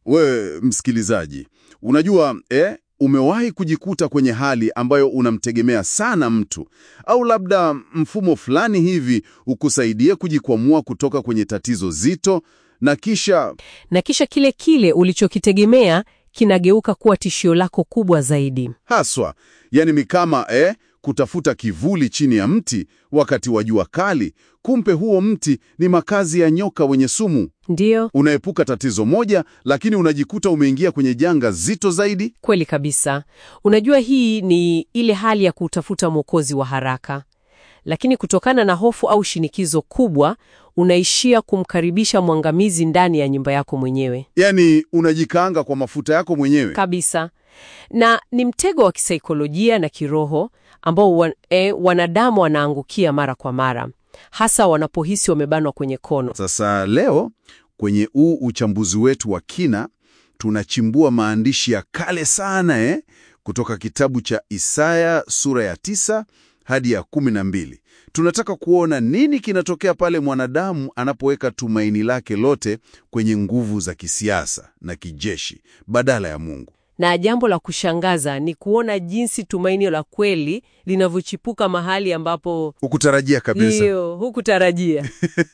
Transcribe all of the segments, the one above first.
We msikilizaji, unajua eh, umewahi kujikuta kwenye hali ambayo unamtegemea sana mtu au labda mfumo fulani hivi ukusaidie kujikwamua kutoka kwenye tatizo zito na kisha Na kisha kile kile ulichokitegemea kinageuka kuwa tishio lako kubwa zaidi. haswa, yani ni kama eh, kutafuta kivuli chini ya mti wakati wa jua kali, kumbe huo mti ni makazi ya nyoka wenye sumu. Ndiyo, Unaepuka tatizo moja, lakini unajikuta umeingia kwenye janga zito zaidi. kweli kabisa. Unajua, hii ni ile hali ya kutafuta mwokozi wa haraka, lakini kutokana na hofu au shinikizo kubwa, unaishia kumkaribisha mwangamizi ndani ya nyumba yako mwenyewe Yani unajikaanga kwa mafuta yako mwenyewe. kabisa. Na ni mtego wa kisaikolojia na kiroho ambao wan, eh, wanadamu wanaangukia mara kwa mara, hasa wanapohisi wamebanwa kwenye kono. Sasa leo kwenye huu uchambuzi wetu wa kina tunachimbua maandishi ya kale sana eh, kutoka kitabu cha Isaya sura ya tisa hadi ya kumi na mbili. Tunataka kuona nini kinatokea pale mwanadamu anapoweka tumaini lake lote kwenye nguvu za kisiasa na kijeshi badala ya Mungu. Na jambo la kushangaza ni kuona jinsi tumaini la kweli linavyochipuka mahali ambapo Ukutarajia kabisa. ndiyo hukutarajia.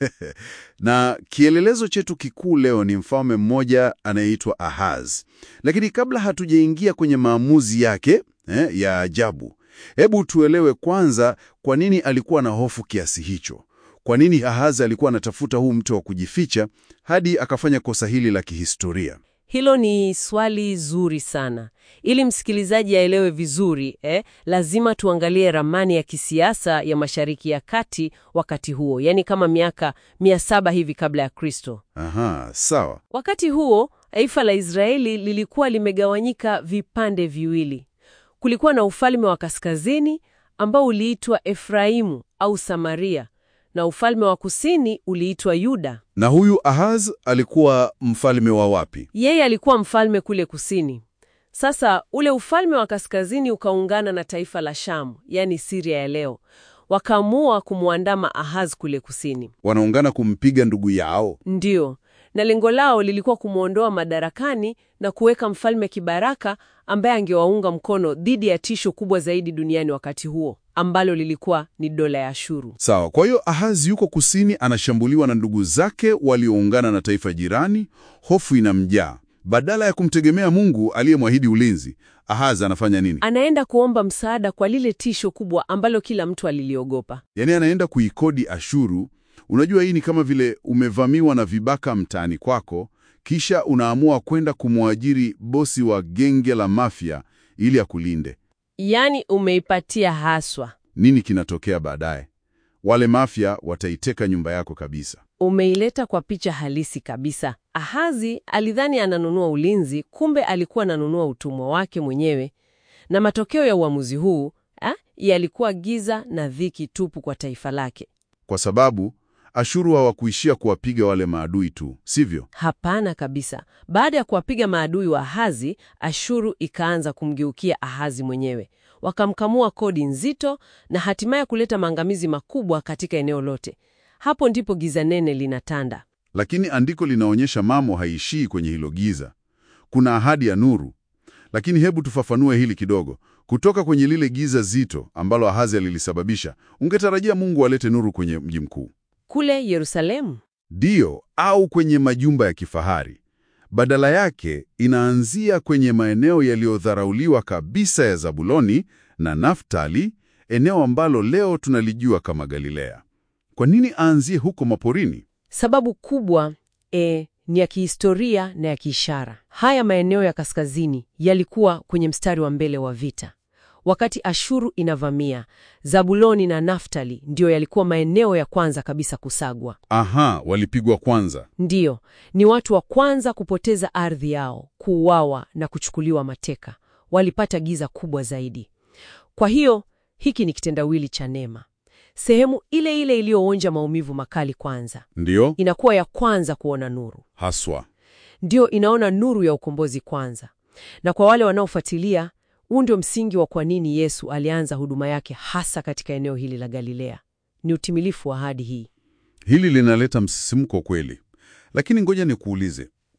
Na kielelezo chetu kikuu leo ni mfalme mmoja anayeitwa Ahaz. Lakini kabla hatujaingia kwenye maamuzi yake eh, ya ajabu, hebu tuelewe kwanza kwa nini alikuwa na hofu kiasi hicho. Kwa nini Ahaz alikuwa anatafuta huu mto wa kujificha hadi akafanya kosa hili la kihistoria? Hilo ni swali zuri sana. Ili msikilizaji aelewe vizuri eh, lazima tuangalie ramani ya kisiasa ya Mashariki ya Kati wakati huo, yaani kama miaka mia saba hivi kabla ya Kristo. Aha, sawa. Wakati huo taifa la Israeli lilikuwa limegawanyika vipande viwili. Kulikuwa na ufalme wa kaskazini ambao uliitwa Efraimu au Samaria, na ufalme wa kusini uliitwa Yuda. Na huyu Ahaz alikuwa mfalme wa wapi? Yeye alikuwa mfalme kule kusini. Sasa ule ufalme wa kaskazini ukaungana na taifa la Shamu, yaani Siria ya leo. Wakaamua kumwandama Ahaz kule kusini. Wanaungana kumpiga ndugu yao. Ndiyo, na lengo lao lilikuwa kumwondoa madarakani na kuweka mfalme kibaraka ambaye angewaunga mkono dhidi ya tisho kubwa zaidi duniani wakati huo, ambalo lilikuwa ni dola ya Ashuru. Sawa. Kwa hiyo Ahaz yuko kusini, anashambuliwa na ndugu zake walioungana na taifa jirani. Hofu inamjaa. Badala ya kumtegemea Mungu aliyemwahidi ulinzi, Ahaz anafanya nini? Anaenda kuomba msaada kwa lile tisho kubwa ambalo kila mtu aliliogopa. Yaani anaenda kuikodi Ashuru. Unajua, hii ni kama vile umevamiwa na vibaka mtaani kwako, kisha unaamua kwenda kumwajiri bosi wa genge la mafia ili akulinde. Yaani umeipatia haswa, Nini kinatokea baadaye? Wale mafia wataiteka nyumba yako kabisa. umeileta kwa picha halisi kabisa. Ahazi alidhani ananunua ulinzi, kumbe alikuwa ananunua utumwa wake mwenyewe, na matokeo ya uamuzi huu ah, yalikuwa giza na dhiki tupu kwa taifa lake. Kwa sababu Ashuru hawakuishia kuwapiga wale maadui tu, sivyo? Hapana kabisa. Baada ya kuwapiga maadui wa Ahazi, Ashuru ikaanza kumgeukia Ahazi mwenyewe, wakamkamua kodi nzito na hatimaye kuleta maangamizi makubwa katika eneo lote. Hapo ndipo giza nene linatanda. Lakini andiko linaonyesha mambo haishii kwenye hilo giza. Kuna ahadi ya nuru. Lakini hebu tufafanue hili kidogo. Kutoka kwenye lile giza zito ambalo Ahazi alilisababisha, ungetarajia Mungu alete nuru kwenye mji mkuu, Kule Yerusalemu ndiyo, au kwenye majumba ya kifahari. Badala yake inaanzia kwenye maeneo yaliyodharauliwa kabisa ya Zabuloni na Naftali, eneo ambalo leo tunalijua kama Galilea. Kwa nini aanzie huko maporini? Sababu kubwa e, ni ya kihistoria na ya kiishara. Haya maeneo ya kaskazini yalikuwa kwenye mstari wa mbele wa vita. Wakati Ashuru inavamia, Zabuloni na Naftali ndiyo yalikuwa maeneo ya kwanza kabisa kusagwa. Aha, walipigwa kwanza. Ndiyo, ni watu wa kwanza kupoteza ardhi yao, kuuawa na kuchukuliwa mateka. Walipata giza kubwa zaidi. Kwa hiyo hiki ni kitendawili cha neema. Sehemu ile ile iliyoonja maumivu makali kwanza Ndiyo, inakuwa ya kwanza kuona nuru, haswa. ndiyo inaona nuru ya ukombozi kwanza. Na kwa wale wanaofuatilia, huu ndio msingi wa kwa nini Yesu alianza huduma yake hasa katika eneo hili la Galilea. Ni utimilifu wa ahadi hii. Hili linaleta msisimko kweli. Lakini ngoja nikuulize,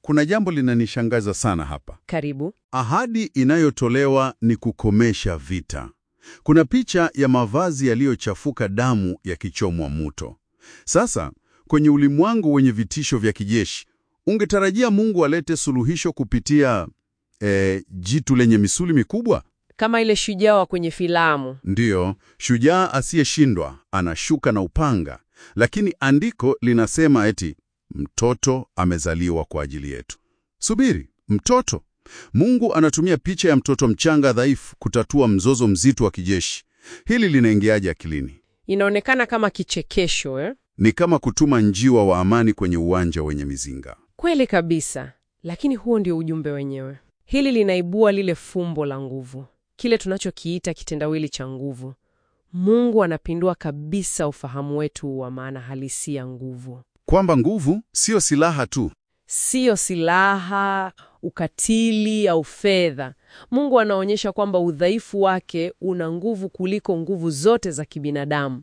kuna jambo linanishangaza sana hapa. Karibu. Ahadi inayotolewa ni kukomesha vita. Kuna picha ya mavazi yaliyochafuka damu yakichomwa moto. Sasa, kwenye ulimwengu wenye vitisho vya kijeshi, ungetarajia Mungu alete suluhisho kupitia eh, jitu lenye misuli mikubwa? Kama ile shujaa wa kwenye filamu. Ndiyo, shujaa asiyeshindwa anashuka na upanga, lakini andiko linasema eti mtoto amezaliwa kwa ajili yetu. Subiri, mtoto? Mungu anatumia picha ya mtoto mchanga dhaifu kutatua mzozo mzito wa kijeshi. Hili linaingiaje akilini? Inaonekana kama kichekesho eh? Ni kama kutuma njiwa wa amani kwenye uwanja wenye mizinga. Kweli kabisa, lakini huo ndio ujumbe wenyewe. Hili linaibua lile fumbo la nguvu, kile tunachokiita kitendawili cha nguvu. Mungu anapindua kabisa ufahamu wetu wa maana halisi ya nguvu. Kwamba nguvu sio silaha tu. Siyo silaha, ukatili au fedha. Mungu anaonyesha kwamba udhaifu wake una nguvu kuliko nguvu zote za kibinadamu.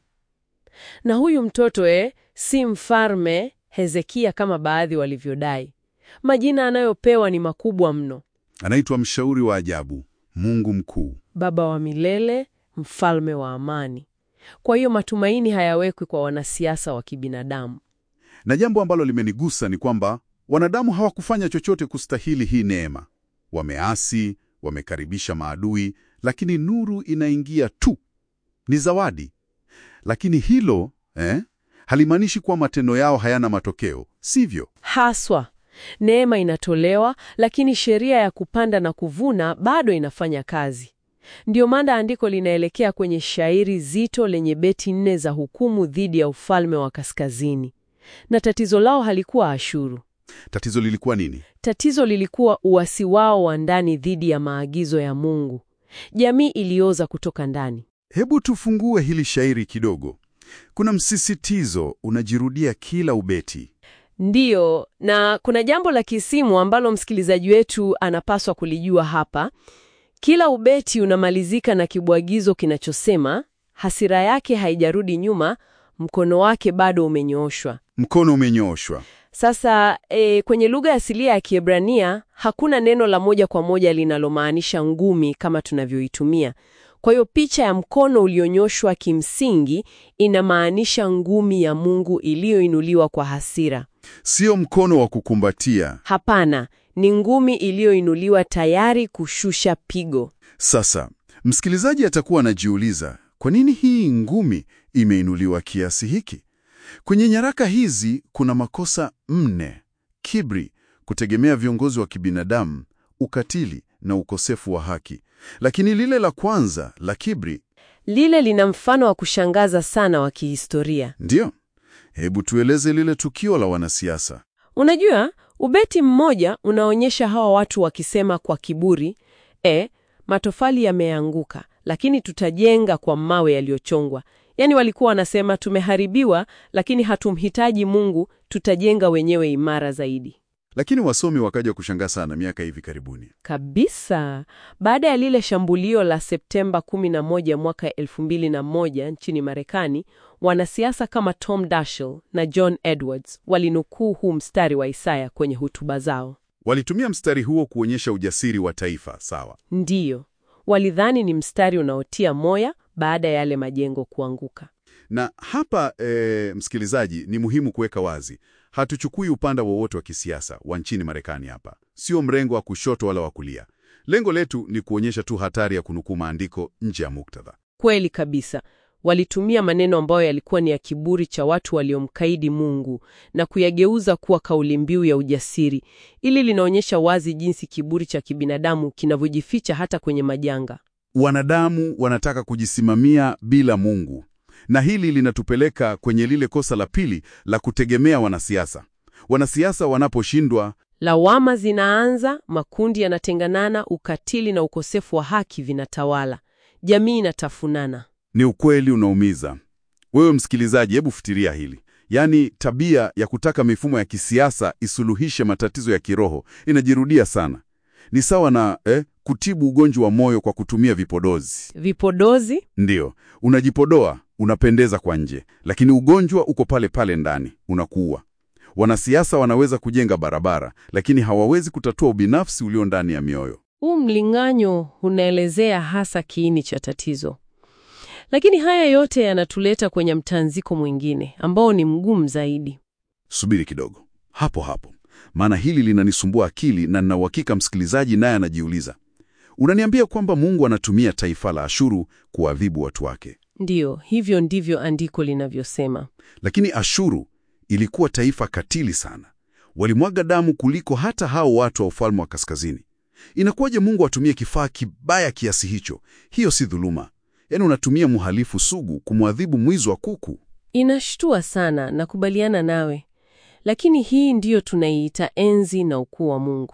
Na huyu mtoto eh, si mfalme Hezekia kama baadhi walivyodai. Majina anayopewa ni makubwa mno: Anaitwa mshauri wa ajabu, Mungu mkuu. Baba wa milele, mfalme wa amani. Kwa hiyo matumaini hayawekwi kwa wanasiasa wa kibinadamu. Na jambo ambalo limenigusa ni kwamba wanadamu hawakufanya chochote kustahili hii neema. Wameasi, wamekaribisha maadui, lakini nuru inaingia tu. Ni zawadi. Lakini hilo eh, halimaanishi kuwa matendo yao hayana matokeo, sivyo? Haswa neema inatolewa, lakini sheria ya kupanda na kuvuna bado inafanya kazi. Ndiyo maana andiko linaelekea kwenye shairi zito lenye beti nne za hukumu dhidi ya ufalme wa kaskazini. Na tatizo lao halikuwa Ashuru. Tatizo lilikuwa nini? Tatizo lilikuwa uasi wao wa ndani dhidi ya maagizo ya Mungu. Jamii ilioza kutoka ndani. Hebu tufungue hili shairi kidogo. Kuna msisitizo unajirudia kila ubeti. Ndiyo, na kuna jambo la kisimu ambalo msikilizaji wetu anapaswa kulijua hapa. Kila ubeti unamalizika na kibwagizo kinachosema hasira yake haijarudi nyuma, mkono wake bado umenyooshwa. Mkono umenyooshwa. Sasa e, kwenye lugha asilia ya Kiebrania hakuna neno la moja kwa moja linalomaanisha ngumi kama tunavyoitumia. Kwa hiyo picha ya mkono ulionyoshwa kimsingi inamaanisha ngumi ya Mungu iliyoinuliwa kwa hasira. Sio mkono wa kukumbatia. Hapana, ni ngumi iliyoinuliwa tayari kushusha pigo. Sasa, msikilizaji atakuwa anajiuliza, kwa nini hii ngumi imeinuliwa kiasi hiki? Kwenye nyaraka hizi kuna makosa mne: kiburi, kutegemea viongozi wa kibinadamu, ukatili na ukosefu wa haki. Lakini lile la kwanza la kiburi, Lile lina mfano wa kushangaza sana wa kihistoria. ndiyo. Hebu tueleze lile tukio la wanasiasa. Unajua, ubeti mmoja unaonyesha hawa watu wakisema kwa kiburi, e, matofali yameanguka, lakini tutajenga kwa mawe yaliyochongwa. Yaani walikuwa wanasema tumeharibiwa, lakini hatumhitaji Mungu, tutajenga wenyewe imara zaidi. Lakini wasomi wakaja kushangaa sana miaka hivi karibuni. Kabisa. Baada ya lile shambulio la Septemba 11 mwaka 2001 nchini Marekani, wanasiasa kama Tom Daschle na John Edwards walinukuu huu mstari wa Isaya kwenye hotuba zao. Walitumia mstari huo kuonyesha ujasiri wa taifa, sawa. Ndiyo, walidhani ni mstari unaotia moya baada ya yale majengo kuanguka. Na hapa e, msikilizaji, ni muhimu kuweka wazi, hatuchukui upande wowote wa kisiasa wa nchini Marekani. Hapa sio mrengo wa kushoto wala wa kulia. Lengo letu ni kuonyesha tu hatari ya kunukuu maandiko nje ya muktadha. Kweli kabisa. Walitumia maneno ambayo yalikuwa ni ya kiburi cha watu waliomkaidi Mungu na kuyageuza kuwa kauli mbiu ya ujasiri. Ili linaonyesha wazi jinsi kiburi cha kibinadamu kinavyojificha hata kwenye majanga. Wanadamu wanataka kujisimamia bila Mungu, na hili linatupeleka kwenye lile kosa la pili la kutegemea wanasiasa. Wanasiasa wanaposhindwa Lawama zinaanza, makundi yanatenganana, ukatili na ukosefu wa haki vinatawala, jamii inatafunana. Ni ukweli unaumiza. Wewe msikilizaji, hebu fikiria hili. Yaani, tabia ya kutaka mifumo ya kisiasa isuluhishe matatizo ya kiroho inajirudia sana. Ni sawa na eh, kutibu ugonjwa wa moyo kwa kutumia vipodozi. Vipodozi Ndiyo, unajipodoa, unapendeza kwa nje, lakini ugonjwa uko pale pale ndani, unakuua. Wanasiasa wanaweza kujenga barabara, lakini hawawezi kutatua ubinafsi ulio ndani ya mioyo. Huu mling'anyo unaelezea hasa kiini cha tatizo. Lakini haya yote yanatuleta kwenye mtanziko mwingine ambao ni mgumu zaidi. Subiri kidogo hapo hapo, maana hili linanisumbua akili na nina uhakika msikilizaji naye anajiuliza. Unaniambia kwamba Mungu anatumia taifa la Ashuru kuadhibu watu wake, Ndiyo, hivyo ndivyo andiko linavyosema. lakini Ashuru ilikuwa taifa katili sana, walimwaga damu kuliko hata hao watu wa ufalme wa kaskazini. Inakuwaje Mungu atumie kifaa kibaya kiasi hicho? Hiyo si dhuluma? Yaani unatumia mhalifu sugu kumwadhibu mwizi wa kuku. Inashtua sana, nakubaliana nawe, lakini hii ndiyo tunaiita enzi na ukuu wa Mungu.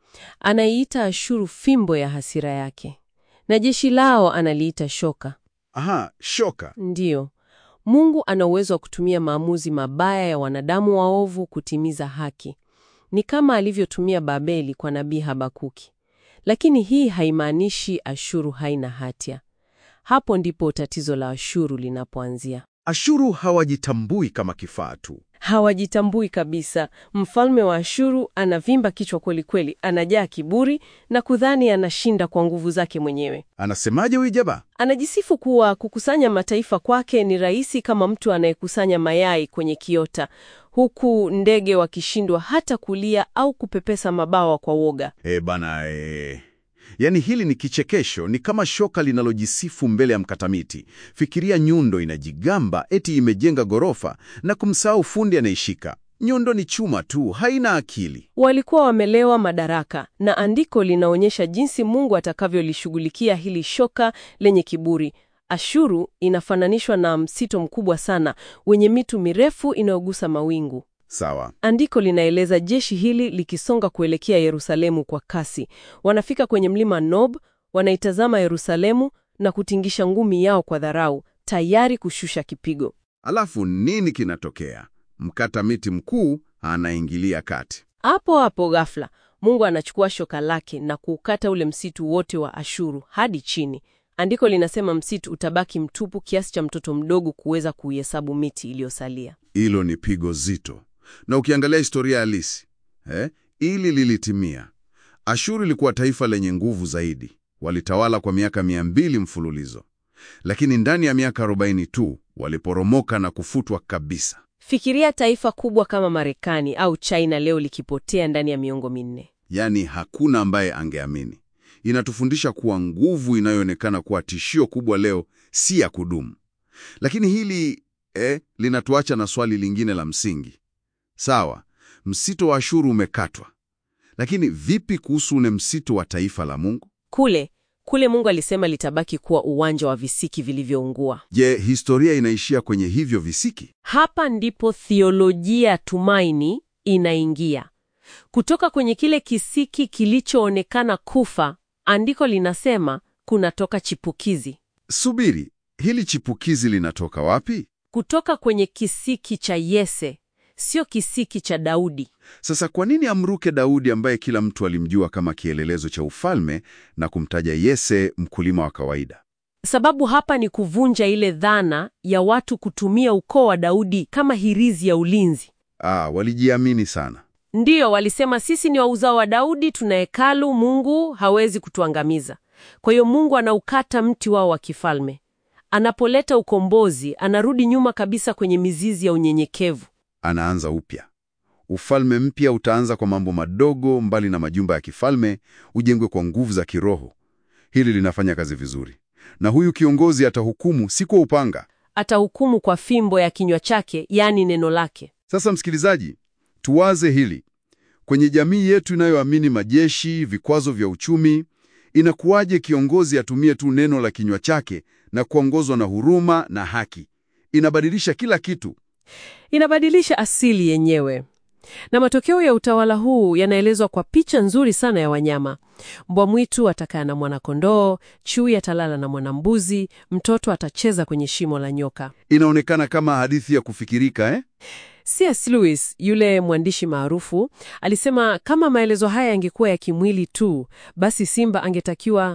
Anaiita Ashuru fimbo ya hasira yake, na jeshi lao analiita shoka. Aha, shoka. Ndiyo, Mungu ana uwezo wa kutumia maamuzi mabaya ya wanadamu waovu kutimiza haki. Ni kama alivyotumia Babeli kwa nabii Habakuki. Lakini hii haimaanishi Ashuru haina hatia. Hapo ndipo tatizo la Ashuru linapoanzia. Ashuru hawajitambui kama kifaa tu. Hawajitambui kabisa. Mfalme wa Ashuru anavimba kichwa kweli kweli, anajaa kiburi na kudhani anashinda kwa nguvu zake mwenyewe. Anasemaje huyu jaba? Anajisifu kuwa kukusanya mataifa kwake ni rahisi kama mtu anayekusanya mayai kwenye kiota, huku ndege wakishindwa hata kulia au kupepesa mabawa kwa woga. E bana, e. Yaani hili ni kichekesho, ni kama shoka linalojisifu mbele ya mkatamiti. Fikiria nyundo inajigamba eti imejenga ghorofa na kumsahau fundi anaishika. Nyundo ni chuma tu, haina akili. Walikuwa wamelewa madaraka, na andiko linaonyesha jinsi Mungu atakavyolishughulikia hili shoka lenye kiburi. Ashuru inafananishwa na msito mkubwa sana wenye mito mirefu inayogusa mawingu. Sawa. Andiko linaeleza jeshi hili likisonga kuelekea Yerusalemu kwa kasi. Wanafika kwenye mlima Nob, wanaitazama Yerusalemu na kutingisha ngumi yao kwa dharau, tayari kushusha kipigo. Alafu nini kinatokea? Mkata miti mkuu anaingilia kati. Hapo hapo ghafla, Mungu anachukua shoka lake na kuukata ule msitu wote wa Ashuru hadi chini. Andiko linasema msitu utabaki mtupu kiasi cha mtoto mdogo kuweza kuihesabu miti iliyosalia. Hilo ni pigo zito, na ukiangalia historia halisi eh, ili lilitimia. Ashuru ilikuwa taifa lenye nguvu zaidi, walitawala kwa miaka mia mbili mfululizo, lakini ndani ya miaka 40 tu waliporomoka na kufutwa kabisa. Fikiria taifa kubwa kama Marekani au China leo likipotea ndani ya miongo minne. Yaani hakuna ambaye angeamini. Inatufundisha kuwa nguvu inayoonekana kuwa tishio kubwa leo si ya kudumu. Lakini hili eh, linatuacha na swali lingine la msingi. Sawa, msito wa Ashuru umekatwa, lakini vipi kuhusu ule msito wa taifa la Mungu? Kule kule Mungu alisema litabaki kuwa uwanja wa visiki vilivyoungua. Je, historia inaishia kwenye hivyo visiki? Hapa ndipo thiolojia tumaini inaingia. Kutoka kwenye kile kisiki kilichoonekana kufa, andiko linasema kunatoka chipukizi. Subiri, hili chipukizi linatoka wapi? Kutoka kwenye kisiki cha Yese, sio kisiki cha Daudi. Sasa kwa nini amruke Daudi ambaye kila mtu alimjua kama kielelezo cha ufalme na kumtaja Yese mkulima wa kawaida? Sababu hapa ni kuvunja ile dhana ya watu kutumia ukoo wa Daudi kama hirizi ya ulinzi. Ah, walijiamini sana. Ndiyo, walisema sisi ni wa uzao wa Daudi, tuna hekalu, Mungu hawezi kutuangamiza. Kwa hiyo Mungu anaukata mti wao wa kifalme. Anapoleta ukombozi, anarudi nyuma kabisa kwenye mizizi ya unyenyekevu. Anaanza upya. Ufalme mpya utaanza kwa mambo madogo, mbali na majumba ya kifalme, ujengwe kwa nguvu za kiroho. Hili linafanya kazi vizuri, na huyu kiongozi atahukumu si kwa upanga. Atahukumu kwa fimbo ya kinywa chake, yaani neno lake. Sasa msikilizaji, tuwaze hili. Kwenye jamii yetu inayoamini majeshi, vikwazo vya uchumi, inakuwaje kiongozi atumie tu neno la kinywa chake na kuongozwa na huruma na haki? Inabadilisha kila kitu. Inabadilisha asili yenyewe. Na matokeo ya utawala huu yanaelezwa kwa picha nzuri sana ya wanyama. Mbwa mwitu atakaa na mwanakondoo, chui atalala na mwanambuzi, mtoto atacheza kwenye shimo la nyoka. Inaonekana kama hadithi ya kufikirika eh? C.S. Lewis, yule mwandishi maarufu, alisema kama maelezo haya yangekuwa ya kimwili tu, basi simba angetakiwa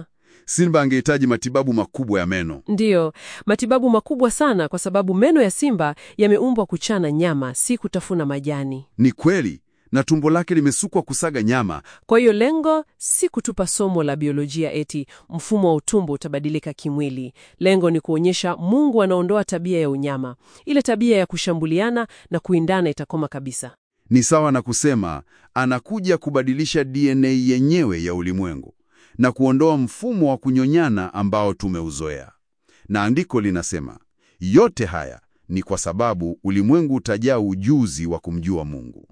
Simba angehitaji matibabu makubwa ya meno. Ndiyo, matibabu makubwa sana, kwa sababu meno ya simba yameumbwa kuchana nyama, si kutafuna majani. Ni kweli, na tumbo lake limesukwa kusaga nyama. Kwa hiyo lengo si kutupa somo la biolojia eti mfumo wa utumbo utabadilika kimwili. Lengo ni kuonyesha Mungu anaondoa tabia ya unyama, ile tabia ya kushambuliana na kuindana itakoma kabisa. Ni sawa na kusema anakuja kubadilisha DNA yenyewe ya ulimwengu na kuondoa mfumo wa kunyonyana ambao tumeuzoea. Na andiko linasema yote haya ni kwa sababu ulimwengu utajaa ujuzi wa kumjua Mungu.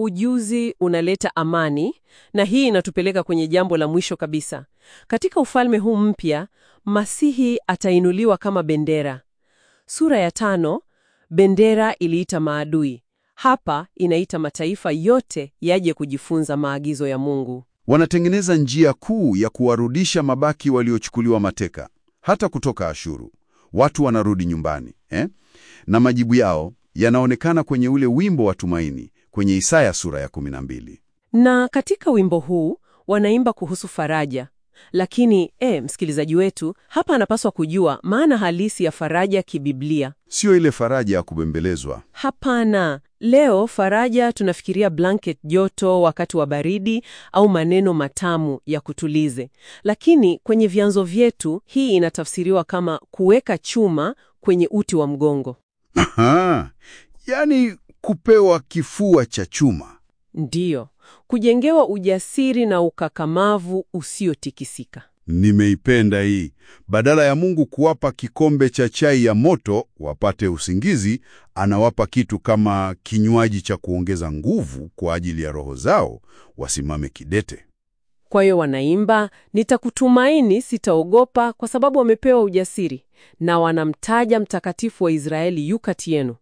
Ujuzi unaleta amani, na hii inatupeleka kwenye jambo la mwisho kabisa. Katika ufalme huu mpya, Masihi atainuliwa kama bendera. Sura ya tano, bendera iliita maadui. Hapa inaita mataifa yote yaje kujifunza maagizo ya Mungu. Wanatengeneza njia kuu ya kuwarudisha mabaki waliochukuliwa mateka, hata kutoka Ashuru. Watu wanarudi nyumbani eh? Na majibu yao yanaonekana kwenye ule wimbo wa tumaini kwenye Isaya sura ya 12. Na katika wimbo huu wanaimba kuhusu faraja. Lakini e, msikilizaji wetu hapa anapaswa kujua maana halisi ya faraja kibiblia. Sio ile faraja ya kubembelezwa. Hapana. Leo faraja tunafikiria blanket joto wakati wa baridi au maneno matamu ya kutulize, lakini kwenye vyanzo vyetu hii inatafsiriwa kama kuweka chuma kwenye uti wa mgongo. Aha, yaani kupewa kifua cha chuma. Ndiyo, kujengewa ujasiri na ukakamavu usiotikisika. Nimeipenda hii. Badala ya Mungu kuwapa kikombe cha chai ya moto wapate usingizi, anawapa kitu kama kinywaji cha kuongeza nguvu kwa ajili ya roho zao wasimame kidete. Kwa hiyo wanaimba, nitakutumaini, sitaogopa, kwa sababu wamepewa ujasiri, na wanamtaja mtakatifu wa Israeli yu kati yenu.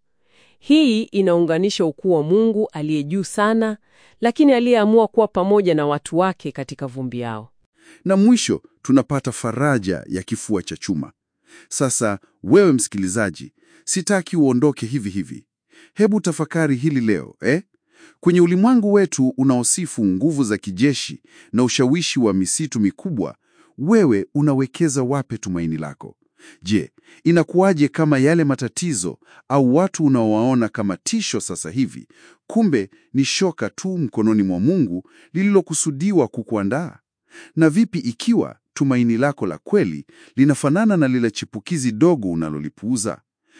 Hii inaunganisha ukuu wa Mungu aliye juu sana, lakini aliyeamua kuwa pamoja na watu wake katika vumbi yao. Na mwisho tunapata faraja ya kifua cha chuma. Sasa wewe msikilizaji, sitaki uondoke hivi hivi. Hebu tafakari hili leo eh? Kwenye ulimwengu wetu unaosifu nguvu za kijeshi na ushawishi wa misitu mikubwa, wewe unawekeza wapi tumaini lako? Je, inakuwaje kama yale matatizo au watu unaowaona kama tisho sasa hivi, kumbe ni shoka tu mkononi mwa Mungu lililokusudiwa kukuandaa? Na vipi ikiwa tumaini lako la kweli linafanana na lile chipukizi dogo unalolipuuza?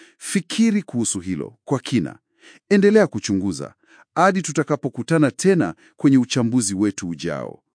Fikiri kuhusu hilo kwa kina. Endelea kuchunguza hadi tutakapokutana tena kwenye uchambuzi wetu ujao.